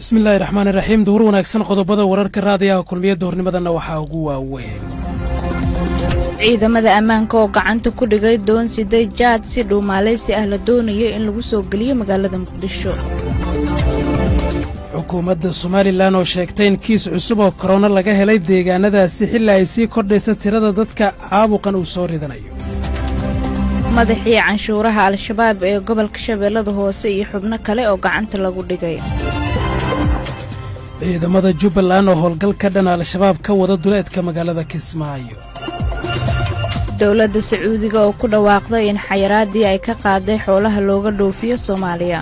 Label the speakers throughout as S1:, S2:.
S1: bismillaahi raxmaani raxiim duhur wanaagsan qodobada wararka raadiyaha kulmiya duhurnimadana waxaa ugu waaweyn
S2: ciidamada ammaanka oo gacanta ku dhigay doon siday jaad si dhuumaalaysi ah la doonayo in lagu soo geliyo magaalada muqdisho
S1: xukuumadda somalilan oo sheegtay in kiis cusub oo korona laga helay deegaanadaasi xilli ay sii kordhaysa tirada dadka caabuqan uu soo ridanayo
S2: madaxii canshuuraha al-shabaab ee gobolka shabeellada hoose iyo xubno kale oo gacanta lagu dhigay
S1: ciidamada jubbaland oo howlgal ka dhan al-shabaab ka wada duleedka magaalada kismaayo
S2: dowladda sacuudiga oo ku dhawaaqday in xayaraaddii ay ka qaaday xoolaha looga dhoofiyo soomaaliya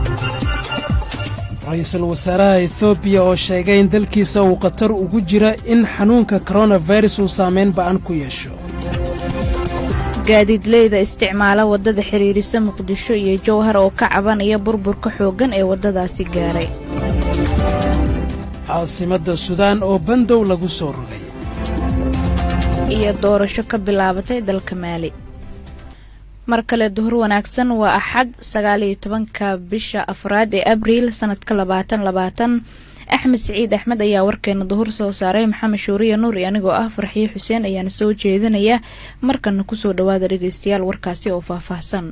S1: ra-iisul wasaaraha etoobiya oo sheegay in dalkiisa uu khatar ugu jira in xanuunka koronafirus uu saamayn ba'an ku yeesho
S2: gaadiidleyda isticmaala waddada xidhiirisa muqdisho iyo jowhar oo ka cabanaya burburka xooggan ee waddadaasi gaaray
S1: caasimadda sudaan oo bandow lagu soo rogay
S2: iyo doorasho ka bilaabatay dalka maali mar kale duhur wanaagsan waa axad sagaaliyo tobanka bisha afraad ee abriil sanadka labaatan labaatan axmed siciid axmed ayaa warkeena duhur soo saaray maxamed shuuriya nuur iyo anigoo ah farxiyo xuseen ayaana soo jeedinaya markana kusoo dhowaada dhegeystayaal warkaasi oo faahfaahsan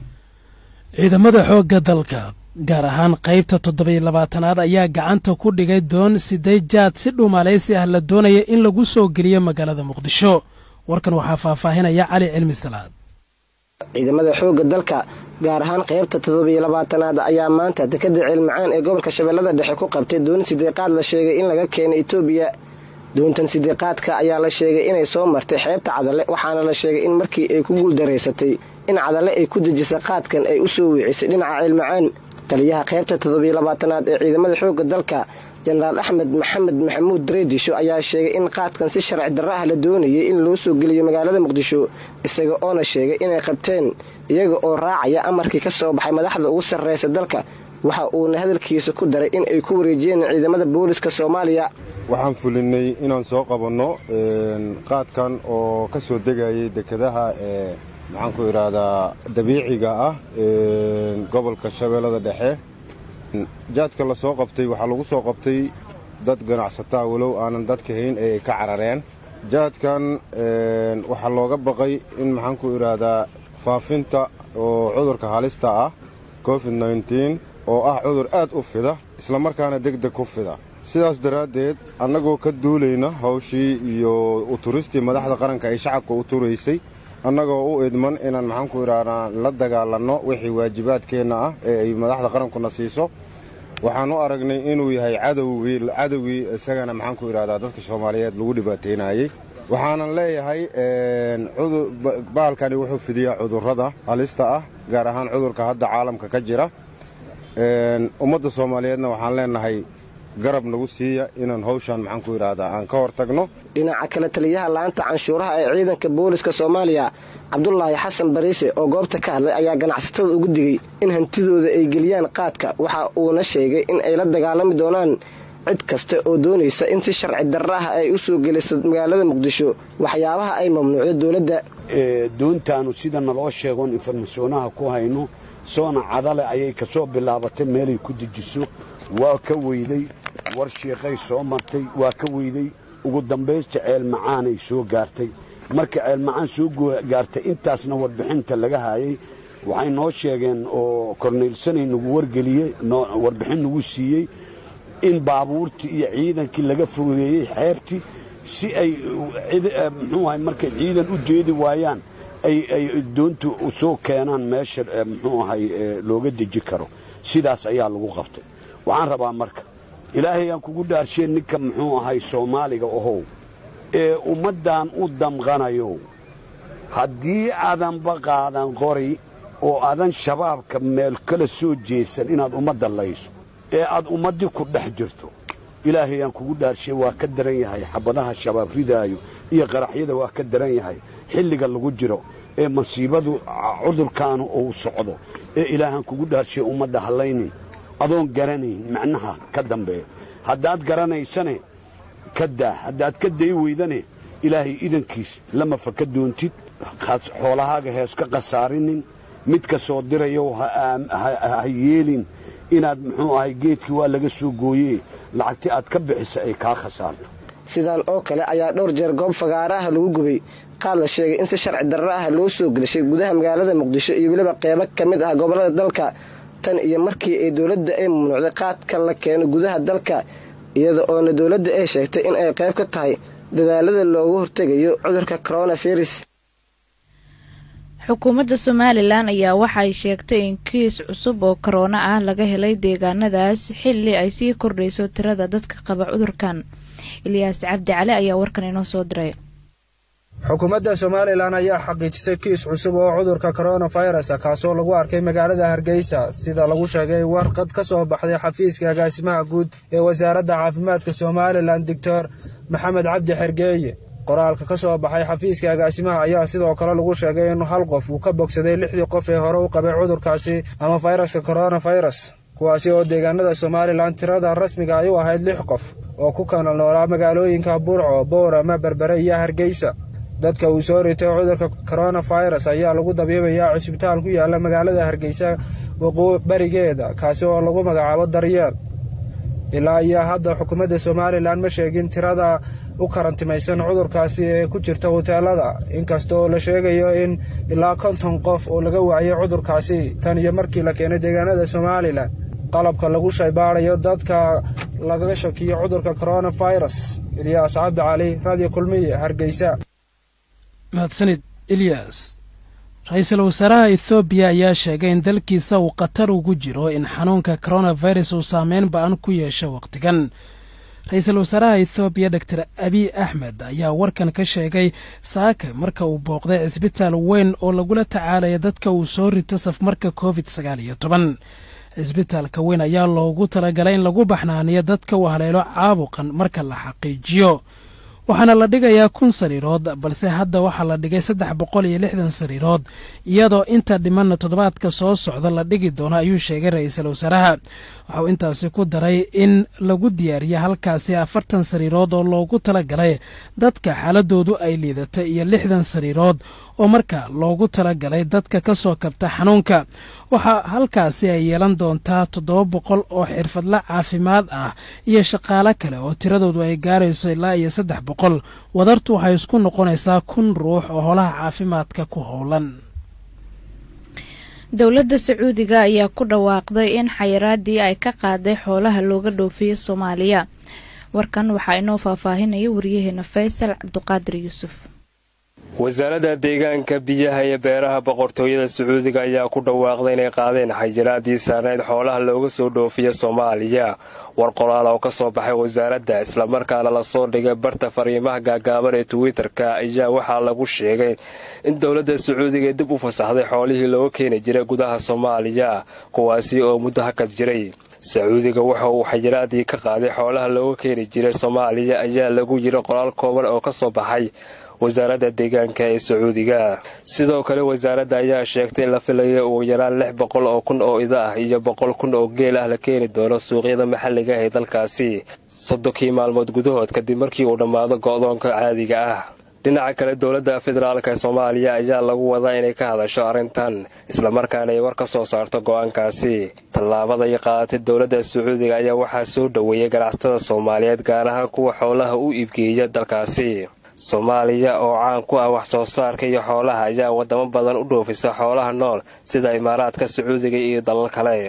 S1: ciidamada xoogga dalka gaar ahaan qaybta toddobiyo labaatanaad ayaa gacanta ku dhigay doon siday jaad si dhuumaalaysi ah la doonaya in lagu soo geliyo magaalada muqdisho warkan waxaa faahfaahinaya cali cilmi salaad
S3: ciidamada xoogga dalka gaar ahaan qaybta toddobiyo labaatanaad ayaa maanta dekada ceelmacaan ee gobolka shabeellada dhexe ku qabtay doon sideeqaad la sheegay in laga keenay etoobiya doontan sideeqaadka ayaa la sheegay inay soo martay xeebta cadale waxaana la sheegay in markii ay ku guuldaraysatay in cadale ay ku dejisay qaadkan ay u soo wiicisay dhinaca ceelmacaan taliyaha qaybta toddobiyo labaatanaad ee ciidamada xoogga dalka jenaraal axmed maxamed maxamuud dareedisho ayaa sheegay in qaadkan si sharci darro ah la doonayay in loo soo geliyo magaalada muqdisho isaga oona sheegay inay qabteen iyaga oo raacaya amarkii ka soo baxay madaxda ugu sarreysa dalka waxa uuna hadalkiisa ku daray in ay ku wareejiyeen ciidamada booliska soomaaliya
S4: waxaan fulinnay inaan soo qabanno qaadkan oo ka soo degayay dekedaha ee maxaanku idhaahdaa dabiiciga ah gobolka shabeellada dhexe jaadka la soo qabtay waxaa lagu soo qabtay dad ganacsataa walow aanan dadka hayn ee ay ka carareen jaadkan waxaa looga baqay in maxaanku idhaahdaa faafinta oo cudurka halista ah covid nneteen oo ah cudur aad u fida islamarkaana deg deg ku fida sidaas daraaddeed annagoo ka duulayna hawshii iyo uturistii madaxda qaranka ay shacabka u turaysay annagoo u idman inaan maxaanku idhaahdaa la dagaalanno wixii waajibaadkeenna ah ee ay madaxda qarankuna siiso waxaan u aragnay inuu yahay cadowgii cadowgii isagana maxaanku idhahdaa dadka soomaaliyeed lagu dhibaataynayey waxaanan leeyahay bahalkani wuxuu fidiyaa cudurrada halista ah gaar ahaan cudurka hadda caalamka ka jira ummadda soomaaliyeedna waxaan leenahay garab nagu siiya inaan hawshaan maxaanku idhaahdaa aan ka hor tagno
S3: dhinaca kale taliyaha laanta canshuuraha ee ciidanka booliska soomaaliya cabdulaahi xasan bariise oo goobta ka hadlay ayaa ganacsatada ugu digay in hantidooda ay geliyaan qaadka waxa uuna sheegay in ay la dagaalami doonaan cid kasta oo doonaysa in si sharci darra ah ay u soo geliso magaalada muqdisho waxyaabaha ay mamnuucda dowladda
S5: doontaanu sida naloo sheegoon informasyonaha ku hayno soona cadale ayay ka soo bilaabatay meelay ku dejiso waa ka weyday war shiiqay soo martay waa ka weyday ugu dambaysta ceelmacaanay soo gaartay marka ceelmacaan soo gaartay intaasna warbixinta laga haayay waxay noo sheegeen oo korneylsanay nagu wargeliyey warbixin nagu siiyey in baabuurtii iyo ciidankii laga fogeeyey xeebtii si ay muxuu ahay markay ciidan u jeedi waayaan ay doontu soo keenaan meesha muxuu ahay looga deji karo sidaas ayaa lagu qabtay waxaan rabaa marka ilaahay aan kugu dhaarsheen ninka muxuu ahay soomaaliga ohow ee ummaddan u damqanayo haddii aadanba qaadan qori oo aadan shabaabka meel kala soo jeesan inaad ummadda layso ee aad ummaddii ku dhex jirto ilaahay aan kugu dhaarshee waa ka daran yahay xabadaha shabaab ridaayo iyo qaraxyada waa ka daran yahay xilliga lagu jiro ee masiibadu cudurkaanu uu socdo ee ilaahaan kugu dhaarshee ummadda hallaynin adoon garanayn macnaha ka dambeeya haddaad garanaysane ka daa haddaad ka day weydane ilaahay idankiis lama faka doontid xoolahaaga hees ka khasaarinin midka soo dirayow ha yeelin inaad muxuu ahay geedkii waa laga soo gooye lacagtii aad ka bixisa ay kaa khasaarto
S3: sidaan oo kale ayaa dhowr jeer goob fagaara ah lagu gubay qaad la sheegay in si sharci darro ah loo soo gelishay gudaha magaalada muqdisho iyo weliba qeybo ka mid ah gobollada dalka tan iyo markii ay dowladda ay mamnuucday qaadka la keeno gudaha dalka iyada oona dowladda ay sheegtay in ay qayb ka tahay dadaalada loogu hortegayo cudurka coronavirus
S2: xukuumadda somalilan ayaa waxay sheegtay in kiis cusub oo korona ah laga helay deegaanadaas xilli ay sii kordhayso tirada dadka qaba cudurkan ilyaas cabdi cali ayaa warkan inoo soo diray
S6: xukuumadda somalilan ayaa xaqiijisay kiis cusub oo cudurka koronafirus kaasoo lagu arkay magaalada hargeysa sida lagu sheegay warqad ka soo baxday xafiiska agaasimaha guud ee wasaaradda caafimaadka somalilan doctor maxamed cabdi xergeeye qoraalka ka soo baxay xafiiska agaasimaha ayaa sidoo kale lagu sheegay in hal qof uu ka bogsaday lixdii qof ee hore u qabay cudurkaasi ama fayraska koronafirus kuwaasi oo deegaanada somalilan tirada rasmiga ay u ahayd lix qof oo ku kala noolaa magaalooyinka burco boorama berbere iyo hargeysa dadka uu soo ritay cudurka koronafirus ayaa lagu dabiibayaa cusbitaal ku yaala magaalada hargeysa barigeeda kaasi oo lagu magacaabo daryeel ilaa iyo hadda xukuumadda somalilan ma sheegin tirada u karantimaysan cudurkaasi ee ku jirta huteelada inkasta oo la sheegayo in ilaa konton qof oo laga waayay cudurkaasi tan iyo markii la keenay deegaanada somalilan qalabka lagu shaybaadayo dadka lagaga shakiyo cudurka koronafirus ilyaas cabdi cali radio kulmiye hargeysa
S1: mahadsanid ilyas ra-iisul wasaaraha ethoobiya ayaa sheegay in dalkiisa uu khatar ugu jiro in xanuunka koronafirus uu saameyn ba-an ku yeesho wakhtigan ra-iisul wasaaraha ethoobiya doctor abiy axmed ayaa warkan ka sheegay saaka marka uu booqday cisbitaal weyn oo lagula tacaalaya dadka uu soo rito safmarka covid sagaal iyo toban cisbitaalka weyn ayaa loogu talagalay in lagu baxnaaniyo dadka uu haleelo caabuqan marka la xaqiijiyo waxaana la dhigayaa kun sariirood balse hadda waxaa la dhigay saddex boqol iyo lixdan sariirood iyadoo inta dhimanna toddobaadka soo socda la dhigi doono ayuu sheegay ra-iisul wasaaraha waxauu intaasi ku daray in lagu diyaariya halkaasi afartan sariirood oo loogu talagalay dadka xaaladoodu ay liidatay iyo lixdan sariirood oo marka loogu talagalay dadka ka soo kabta xanuunka waxaa halkaasi ay yeelan doontaa toddoba boqol oo xirfadla caafimaad ah iyo shaqaale kale oo tiradoodu ay gaarayso ilaa iyo saddex boqol wadartu waxay isku noqonaysaa kun ruux oo holaha caafimaadka ku howlan
S2: dowladda sacuudiga ayaa ku dhawaaqday in xayiraadii ay ka qaaday xoolaha looga dhoofiyo soomaaliya warkan waxaa inoo faahfaahinaya wariyaheena faysal cabduqaadir yuusuf
S7: wasaaradda deegaanka biyaha iyo beeraha boqortooyada sacuudiga ayaa ku dhawaaqday inay qaadeen xayiraadii saarneyd xoolaha looga soo dhoofiya soomaaliya war qoraal oo ka soo baxay wasaaradda islamarkaana lasoo dhigay barta fariimaha gaagaaban ee twitter-ka ayaa waxaa lagu sheegay in dowladda sacuudiga dib u fasaxday xoolihii looga keeni jiray gudaha soomaaliya kuwaasi oo muddo hakad jiray sacuudiga waxa uu xayiraadii ka qaaday xoolaha looga keeni jiray soomaaliya ayaa lagu yiri qoraal kooban oo ka soo baxay wasaaradda deegaanka ee sacuudiga sidoo kale wasaaradda ayaa sheegtay in la filaya ugu yaraan lix boqol oo kun oo ida ah iyo boqol kun oo geel ah la keeni doono suuqyada maxalliga ee dalkaasi soddonkii maalmood gudahood kadib markii uu dhammaado go'doonka caadiga ah dhinaca kale dowladda federaalk ee soomaaliya ayaa lagu wadaa inay ka hadasho arrintan islamarkaana ay war ka soo saarto go'aankaasi tallaabada ay qaadatay dowladda sacuudiga ayaa waxaa soo dhoweeyay ganacsatada soomaaliyeed gaar ahaan kuwa xoolaha u iibgeeya dalkaasi soomaaliya oo caan ku ah wax soo saarka iyo xoolaha ayaa wadamo badan u dhoofisa xoolaha nool sida imaaraadka sacuudiga iyo dalal kale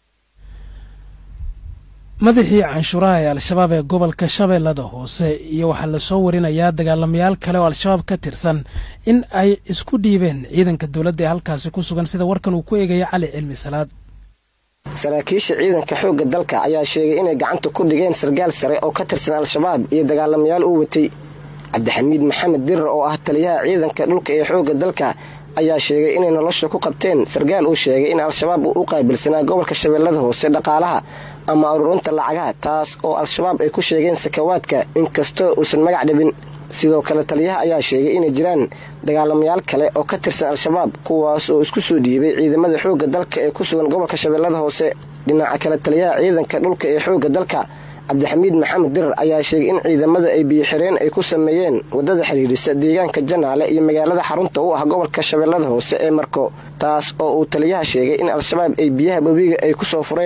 S1: madaxii canshuuraha ee al-shabaab ee gobolka shabeellada hoose iyo waxaa lasoo warinayaa dagaalamayaal kale oo al-shabaab ka tirsan in ay isku dhiibeen ciidanka dowladda ee halkaasi ku sugan sida warkan uu ku eegaya cali cilmi salaad
S3: saraakiisha ciidanka xoogga dalka ayaa sheegay inay gacanta ku dhigeen sargaal sare oo ka tirsan al-shabaab iyo dagaalamayaal uu watay cabdixamiid maxamed dirar oo ah taliyaha ciidanka dhulka ee xoogga dalka ayaa sheegay inay nolosha ku qabteen sargaal uu sheegay in al-shabaab uu u qaabilsanaa gobolka shabeellada hoose dhaqaalaha ama ururinta lacagaha taas oo al-shabaab ay ku sheegeen sakawaadka inkastoo uusan magac dhabin sidoo kale taliyaha ayaa sheegay inay jiraan dagaalamayaal kale oo ka tirsan al-shabaab kuwaas oo isku soo dhiibay ciidamada xoogga dalka ee ku sugan gobolka shabeellada hoose dhinaca kale taliyaha ciidanka dhulka ee xoogga dalka cabdixamiid maxamed dirar ayaa sheegay in ciidamada ay biyoxireen ay ku sameeyeen waddada xidhiidhisa deegaanka janaale iyo magaalada xarunta u ah gobolka shabeellada hoose ee marko taas oo uu taliyaha sheegay in al-shabaab ay biyaha webiga ay ku soo fureen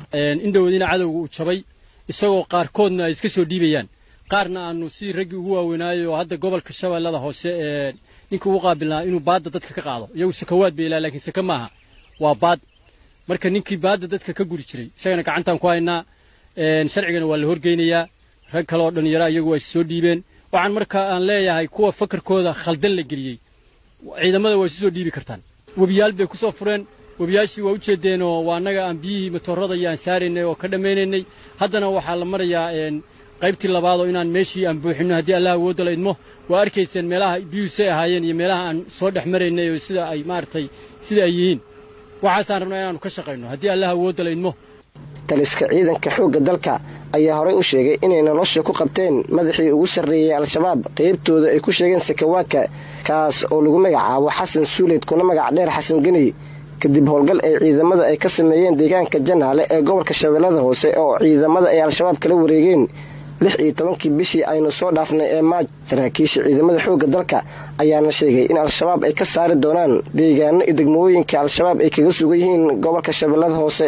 S8: indhowoodina cadowga uu jabay isagoo qaarkoodna ay iska soo dhiibayaan qaarna aanu sidii raggii ugu waaweynaayo oo hadda gobolka shabeellada hoose ee ninkii ugu qaabilnaa inuu baadda dadka ka qaado iyagu sakawaad bay ilaa laakiin saka maaha waa baad marka ninkii baadda dadka ka guri jiray isagana gacantaan ku haynaa sharcigana waa la horgeynayaa rag kale oo dhallinyara iyagu waa is soo dhiibeen waxaan marka aan leeyahay kuwa fakarkooda khaldan la geliyey ciidamada waa isu soo dhiibi kartaan webiyaal bay ku soo fureen webiyaashii waa u jeedeenoo waa annaga aan biyihii matoorada iyo aan saaraynay oo ka dhammaynaynay haddana waxaa la marayaa qaybtii labaad oo inaan meeshii aan buuxinno haddii allah awoodda la idmo waa arkayseen meelaha biyuusay ahaayeen iyo meelaha aan soo dhex maraynay oo sida ay maaragtay sida ay yihiin waxaasaan rabnaa inaannu ka shaqayno haddii allah awoodda la idmo
S3: taliska ciidanka xoogga dalka ayaa horey u sheegay inay nolosha ku qabteen madaxii ugu sarreeyey al-shabaab qaybtooda ay ku sheegeen sakawaadka kaas oo lagu magacaabo xasan suuleyd kuna magac dheer xasan geni kadib howlgal ay ciidamada ay ka sameeyeen deegaanka janaale ee gobolka shabeellada hoose oo ciidamada ay al-shabaab kala wareegeen lix iyo tobankii bishii aynu soo dhaafnay ee maaj saraakiisha ciidamada xoogga dalka ayaana sheegay in al-shabaab ay ka saari doonaan deegaano iyo degmooyinka al-shabaab ay kaga sugan yihiin gobolka shabeellada hoose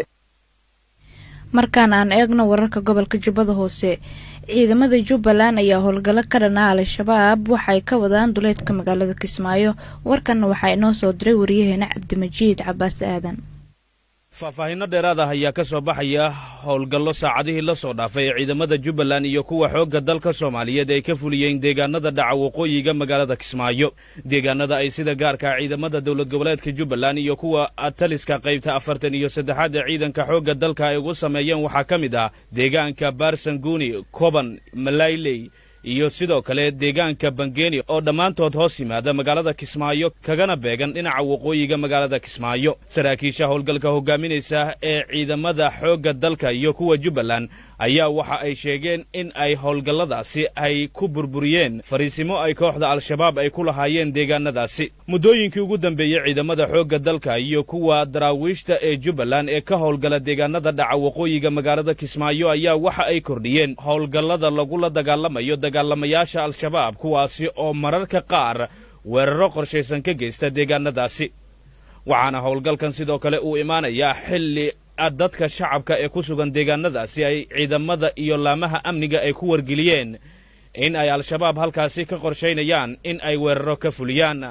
S2: markaan aan eegno wararka gobolka jubbada hoose ciidamada jubbaland ayaa howlgallo ka dhanaa al-shabaab waxay ka wadaan duleedka magaalada kismaayo warkanna waxaa inoo soo diray wariyaheena cabdimajiid cabaas aadan
S9: faahfaahinno dheeraad ah ayaa ka soo baxaya howlgallo saacadihii la soo dhaafay ee ciidamada jubbaland iyo kuwa xoogga dalka soomaaliyeed ay ka fuliyeen deegaanada dhaca waqooyiga magaalada kismaayo deegaanada ay sida gaarka ciidamada dowlad goboleedka jubbaland iyo kuwa taliska qaybta afartan iyo saddexaad ee ciidanka xoogga dalka ay ugu sameeyeen waxaa ka mid ah deegaanka baarsanguuni koban malayley iyo sidoo kale deegaanka bangeeni oo dhammaantood hoos yimaada magaalada kismaayo kagana beegan dhinaca waqooyiga magaalada kismaayo saraakiisha howlgalka hogaaminaysa ee ciidamada xoogga dalka iyo kuwa jubbaland ayaa waxa ay sheegeen in ay howlgalladaasi ay ku burburiyeen fariisimo ay kooxda al-shabaab ay ku lahaayeen deegaanadaasi muddooyinkii ugu dambeeyey ciidamada xoogga dalka iyo kuwa daraawiishta ee jubbaland ee ka howlgala deegaanada dhaca waqooyiga magaalada kismaayo ayaa waxa ay kordhiyeen howlgallada lagula dagaalamayo dagaalamayaasha al-shabaab kuwaasi oo mararka qaar weeraro qorshaysan ka geysta deegaanadaasi waxaana howlgalkan sidoo kale uu imaanayaa xilli dadka shacabka ee ku sugan deegaanadaasi ay ciidamada iyo laamaha amniga ay ku wargeliyeen in ay al-shabaab halkaasi ka qorshaynayaan in ay weeraro ka fuliyaan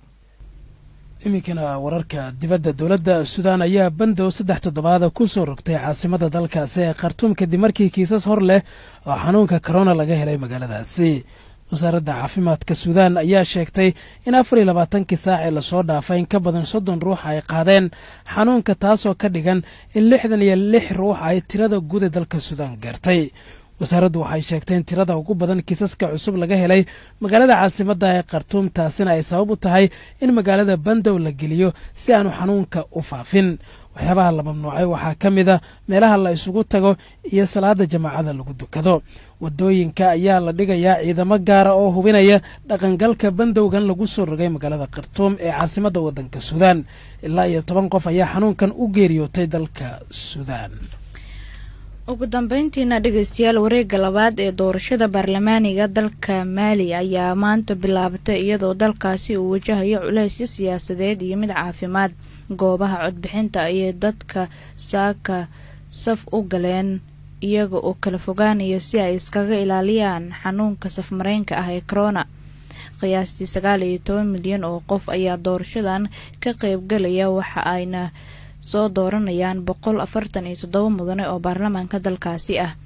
S1: iminkana wararka dibadda dowladda suudaan ayaa bandow saddex toddobaada ku soo rogtay caasimada dalkaasi ee khartuum kadib markii kiisas hor leh oo xanuunka korona laga helay magaaladaasi wasaaradda caafimaadka suudaan ayaa sheegtay in afar iyo labaatankii saac ee lasoo dhaafay in ka badan soddon ruux ay qaadeen xanuunka taasoo ka dhigan in lixdan iyo lix ruux ay tirada guud ee dalka suudaan gaartay wasaaraddu waxay sheegtay in tirada ugu badan kiisaska cusub laga helay magaalada caasimadda ee khartuum taasina ay sabab u tahay in magaalada bandow la geliyo si aanu xanuunka u faafin waxyaabaha la mamnuucay waxaa ka mid a meelaha la isugu tago iyo salaada jamaacada lagu dukado wadooyinka ayaa la dhigayaa ciidamo gaara oo hubinaya dhaqangalka bandowgan lagu soo rogay magaalada khartuum ee caasimadda waddanka suudaan ilaa iyo toban qof ayaa xanuunkan u geeriyootay dalka suudaan
S2: ugu dambeyntiina dhegeystayaal wareegga labaad ee doorashada baarlamaaniga dalka maali ayaa maanta bilaabatay iyadoo dalkaasi uu wajahayo culeysyo siyaasadeed iyo mid caafimaad goobaha codbixinta ayay dadka saaka saf u galeen iyaga oo kala fogaanaya si ay iskaga ilaaliyaan xanuunka safmareynka ah ee corona qiyaastii sagaal iyo toban milyan oo qof ayaa doorashadan ka qeybgalaya waxa ayna soo dooranayaan boqol afartan iyo toddoba mudane oo baarlamaanka dalkaasi ah